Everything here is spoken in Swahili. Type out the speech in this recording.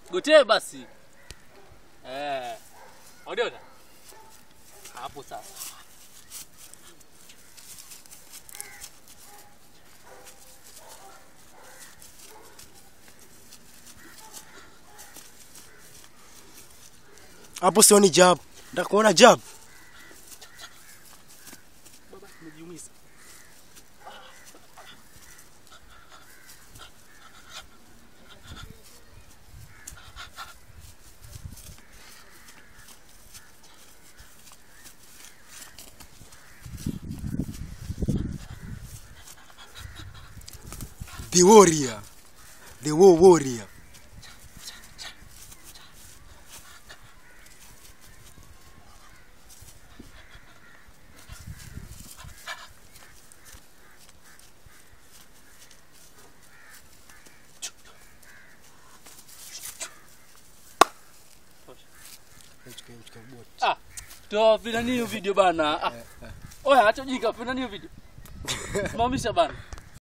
Gotee basi. Eh. Unaona? Hapo sasa. Hapo sioni jab. Nataka kuona jab. Baba tumejiumiza. The warrior. The war warrior. Ah, toa vina nini video bana. Ah. Oya, acha ujinga, vina nini video. Simamisha bana.